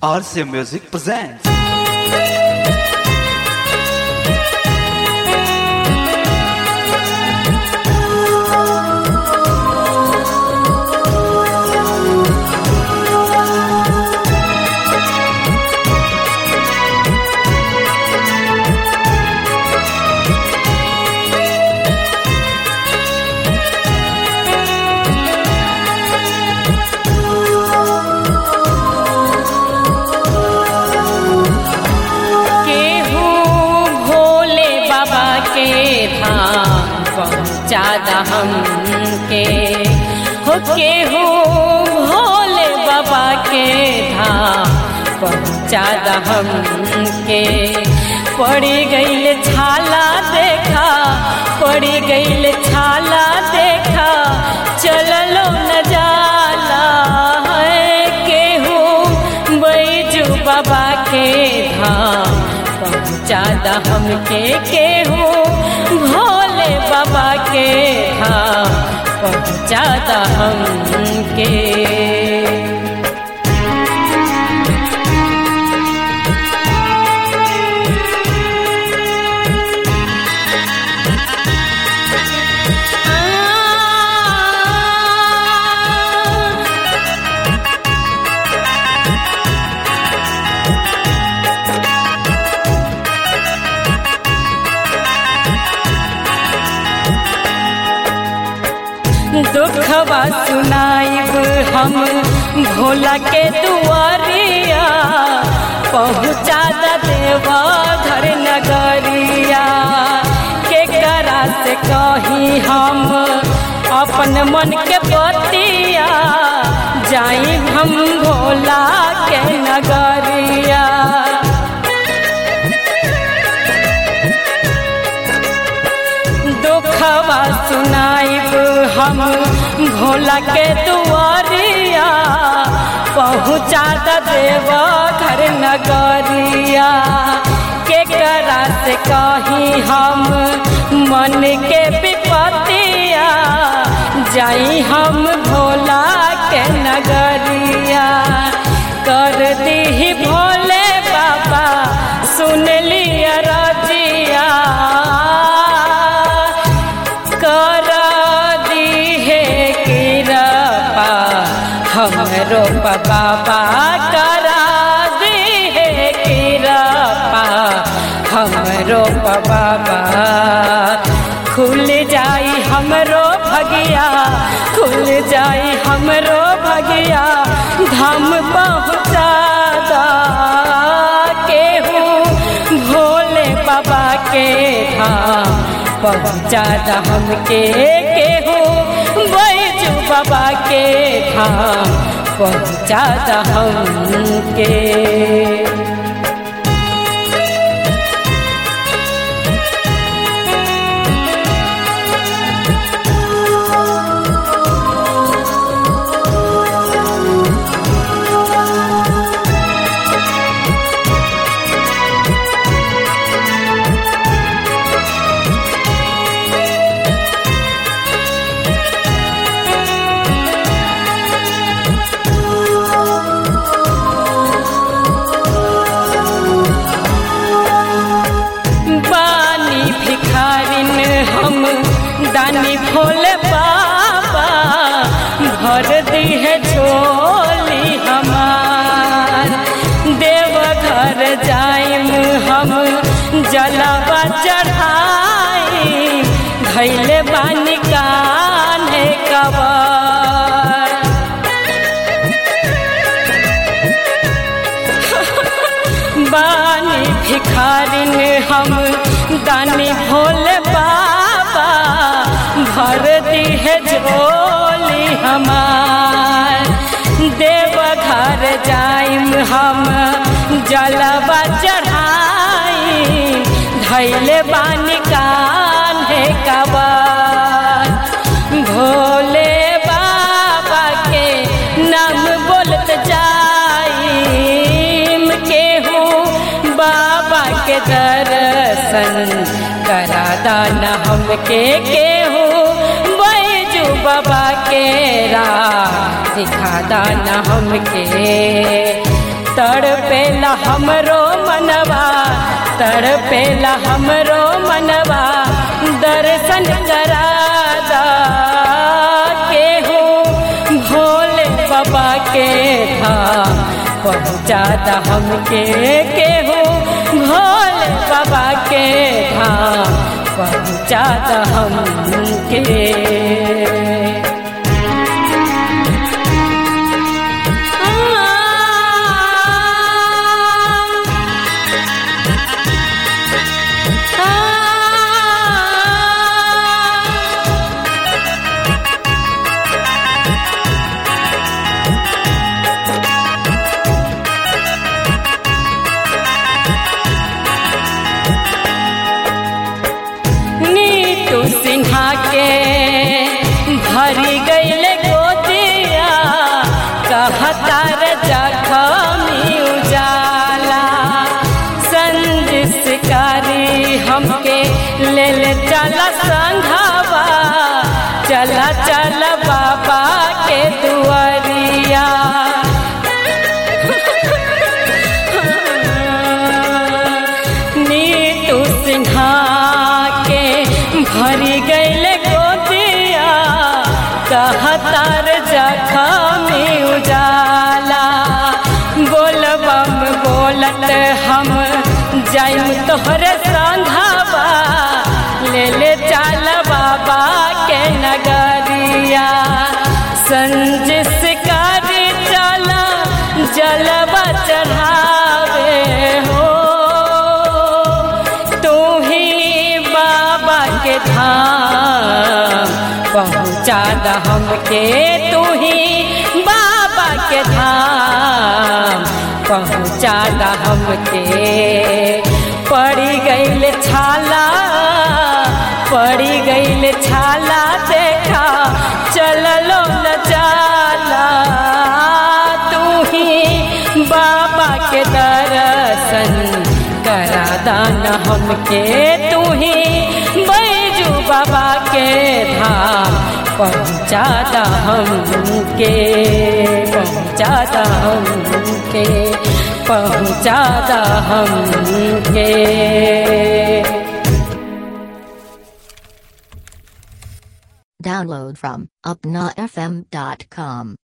RCA Music presents. केहू भोले बाबा के धाम पहुँचादा हमके हो केहू भोले बाबा के धाम पहुँचादा हमके पड़ी गईल छाला देखा पड़ी गईल छाला देखा चललो न जाला है केहू बैजू बाबा के धाम पहुँचादा हमके केहू भोले बाबा के धाम पहुँचादा हमके दुखवा सुनाइब हम भोला के दुआरिया पहुँचा द देवा घर नगरिया के करा से कही हम अपन मन के बतिया जाई हम भोला के नगरिया दुखवा सुनाइब हम भोला के दुआरिया पहुँचा द देव घर नगरिया के करा से कही हम मन के विपतिया जाई हम भोला के नगरिया कर दी भोले बाबा सुन लिया रजिया कर दीहे कृपा हमरो बाबा करा दीहे कृपा हमरो बाबा खुल जाई हमरो भगिया खुल जाई हमरो भगिया धाम पहुँचा दा केहू भोले बाबा के धाम पहुँचा दा हमके केहू बैजू बाबा के धाम पहुँचा दा हमके बानी भिखारिन हम दानी भोले बाबा भर दी है झोली हमार देव घर जाइम हम जलवा चढ़ाई धैले बानी कान्हे कबर बानी भिखारिन हम दानी भोले बाबा भर दी है झोली हमार देव घर जाइम हम जलवा चढ़ाई धैले बानी कान्हे कबर भोले बाबा के नाम बोलत जाइम केहू बाबा के दर्शन करा दाना हमके केहू बैजू बाबा के राह दिखा दाना हमके तड़पेला हमरो मनवा तड़पेला हमरो मनवा दर्शन करादा के हो भोले बाबा के धाम पहुँचादा हमके के हो भोले बाबा के धाम पहुँचादा हमके नीतू सिन्हा के भरी गईल गोदिया कहतार जखमी उजाला संजिसकारी हमके ले ले चला संघावा चला चल बाबा के दुआरिया नीतू सिन्हा के भरी गईल गोदिया कहतार जखमी उजाला बोलबम बोलत हम जाइम तोहरे संघावा ले ले चल बाबा के नगरिया संजिस कर चला जलवा चढ़ावे हो तू ही बाबा के धाम पहुँचा द हमके तू ही बाबा के धाम पहुँचा द हमके पड़ी गईल छाला पड़ी गईल छाला देखा चललो न जाला तू ही बाबा के दर्शन करा दाना हमके तू ही बैजू बाबा के धाम पहुँचा दा हमके पहुँचा दा हमके पहुँचा दा हमके Download from upnafm.com.